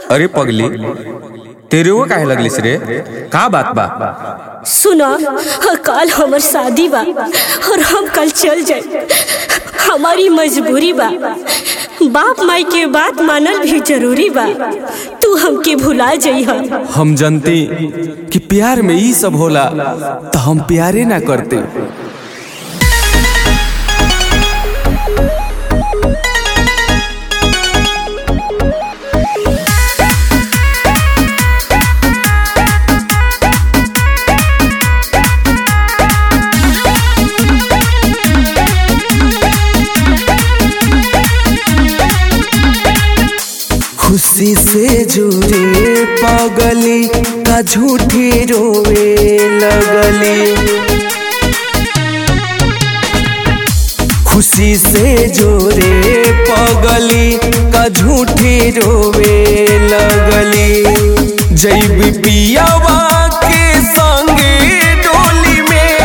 अरे पगली तेरे वो काहे लगलिस रे का बात बा सुना कल हमर शादी बा और हम कल चल जाए हमारी मजबूरी बा बाप माई के बात मानल भी जरूरी बा तू हमके भुला जइह हम जानती कि प्यार में ई सब होला तो हम प्यारे ना करते खुशी से जुड़े पगली का झूठी रोवे लगली खुशी से जोरे पगली का झूठी रोवे लगली जैब पियावा के संगे डोली में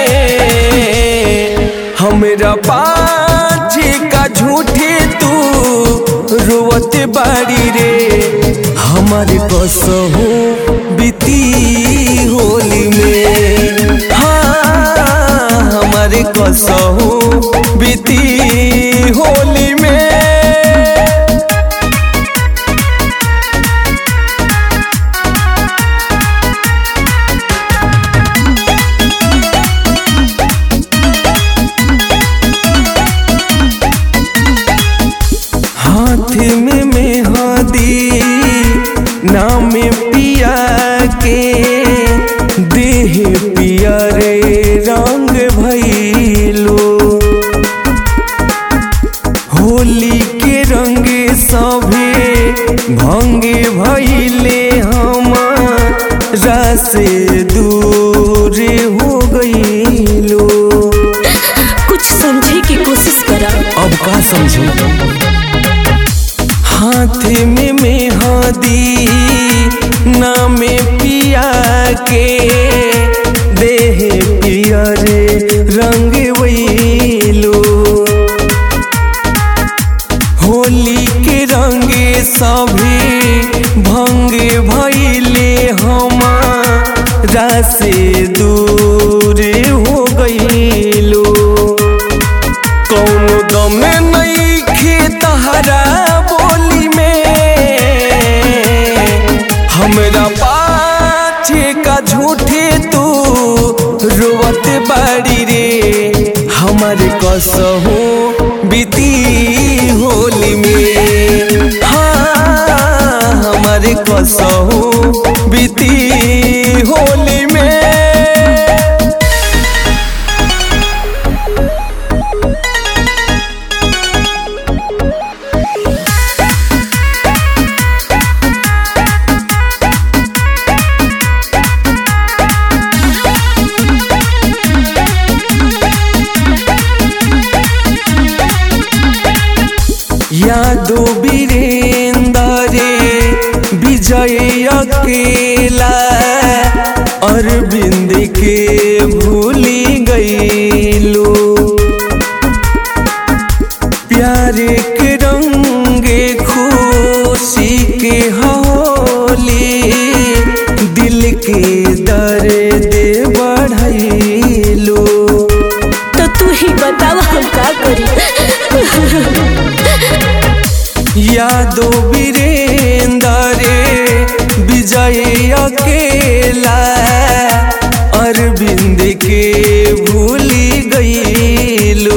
हमरा पाछे का झूठे तू रोवत बाड़ी रे हमारे कसहू बीती होली में हाँ हमारे कसहू बीती होली में हाथ में मेहंदी नाम पिया के देह पिया रे रंग भैलो होली के रंग सभे भंगे भैले हमारा से दूर हो गईलो कुछ समझे की कोशिश करा अब का समझू हाथ में मेहंदी नाम पिया के देह पिया रे रंग वैलो होली के रंग सभी भंग भैले हमारा से दूर हो गईलो कौनो दम नहीं तहरा बोली में हमरा पाछे का झूठे तू रोवत बाड़ी रे हमारे कसहू बीती होली में हाँ हमारे कसहू बीती होली में यादो वीरेंद्र विजय अकेला अरविंद के भूली गईलो प्यारे के रंगे खुशी के होली दिल के दर्द बढ़ैलो तो तू ही बताव हम का करी यादो वीरेंद्र विजय अकेला अरविंद के भूली गईलो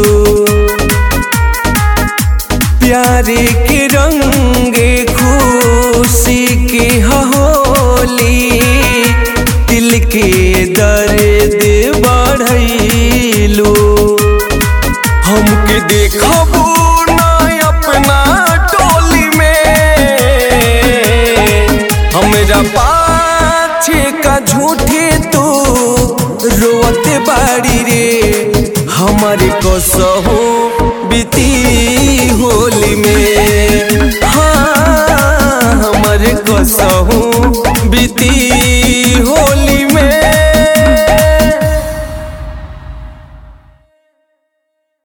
प्यारे के रंगे खुशी के होली दिल के दर्द बढ़ैलो हमके देखबू ना अपना टोली में हमरा पाछे का झूठे तू रोवत बाड़ी रे हमारे कसहो बीती होली में हाँ हमारे कसहो बीती